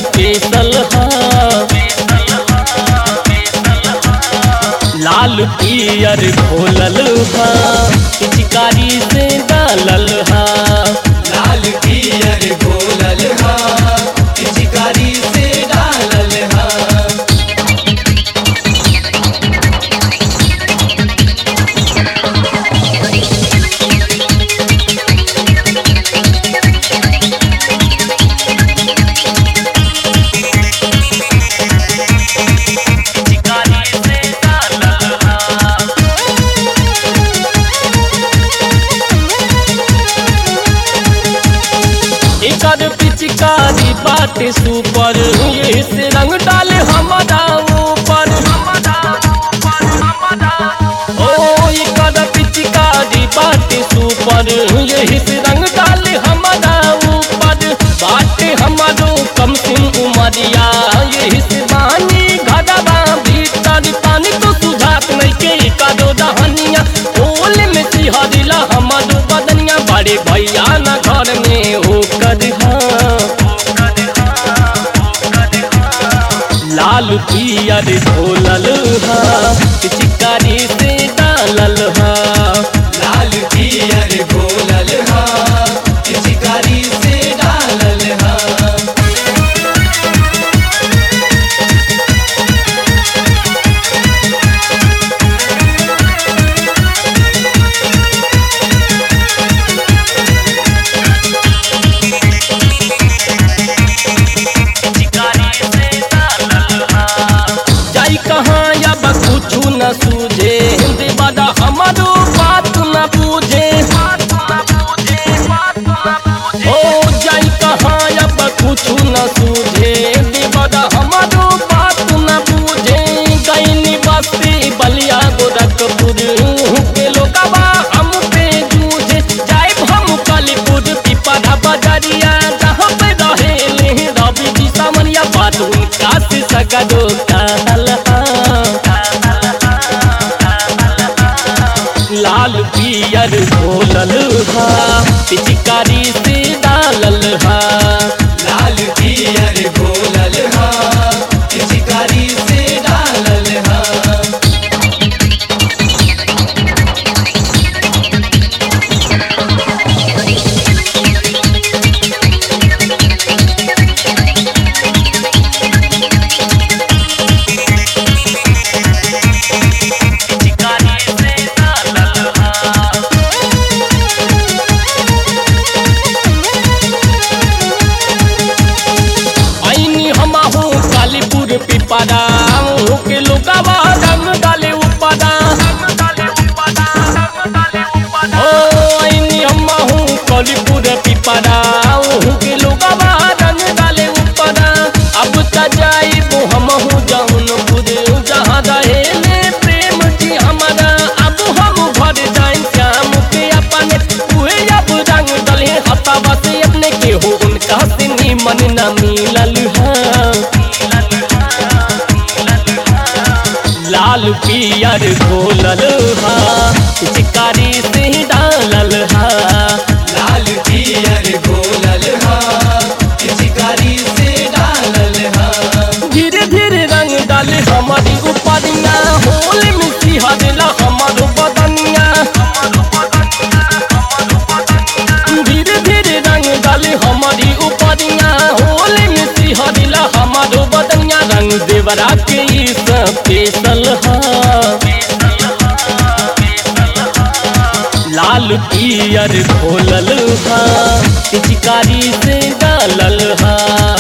special हा लाल पियर घोलल हा पिचकारी से डालल हा लाल पियर घोलल हा पिचकारी से डालल हा एकर पिचकारी बाटे सुपर ये से रंग डाले हमारा ऊपर ओ एकर पिचकारी बाटे सुपर ये से रंग डाले हमारा ऊपर बाटे हमारो कम सिम उमरिया ये से बानी घरवा भीतर पानी तो सुझात नहीं के एकर दहनिया ओल में सिहरिला हमारो बदनिया बड़े भैया ना घर में होकर लाल पियर घोलल हा पिचकारी से डालल हा लाल पियर घोलल हा पिचकारी से डालल हा जाई कहाँ अब कुछ न सूझे देवादा हमारो बात न पूछे ओ जाई कहाँ अब कुछ न सूझे देवादा हमारो बात न पूछे गईनी बस्ती बलिया गोरखपुर के लोगवा हम पे जूझे जाए हम कालीपुर पिपरा बजरिया जहाँ पे रहे रवि जी सामनिया बात उनका से सगरो कहल लाल पियर घोलल हा पिचकारी से डालल हा लाल पियर घोलल हा पिचकारी से डालल हा आईनी हम हो कालीपुर पिपरा के लोगवा रंग डाले उपरा ओ आईनी हम हो कालीपुर पिपरा के लोगवा रंग डाले उपरा अब त जाइबो हम हो जौनपुर जहाँ रहेले प्रेम जी हमारा अब हम घर जाए श्याम के अपने उहे अब रंग डले हतावा से अपने के हो उनका से निमन न मिलल है लाल पियर घोलल हा पिचकारी से डालल हा लाल पियर घोलल हा पिचकारी से डालल हा धीरे धीरे रंग डाले हमारी उपरिया होल में सिहरला हमारो बदनिया धीरे धीरे रंग डाले हमारी उपरिया होल में सिहरला हमारो बदनिया रंग देवरा के ई स्पेशल हा लाल पियर घोलल हा पिचकारी से डालल हा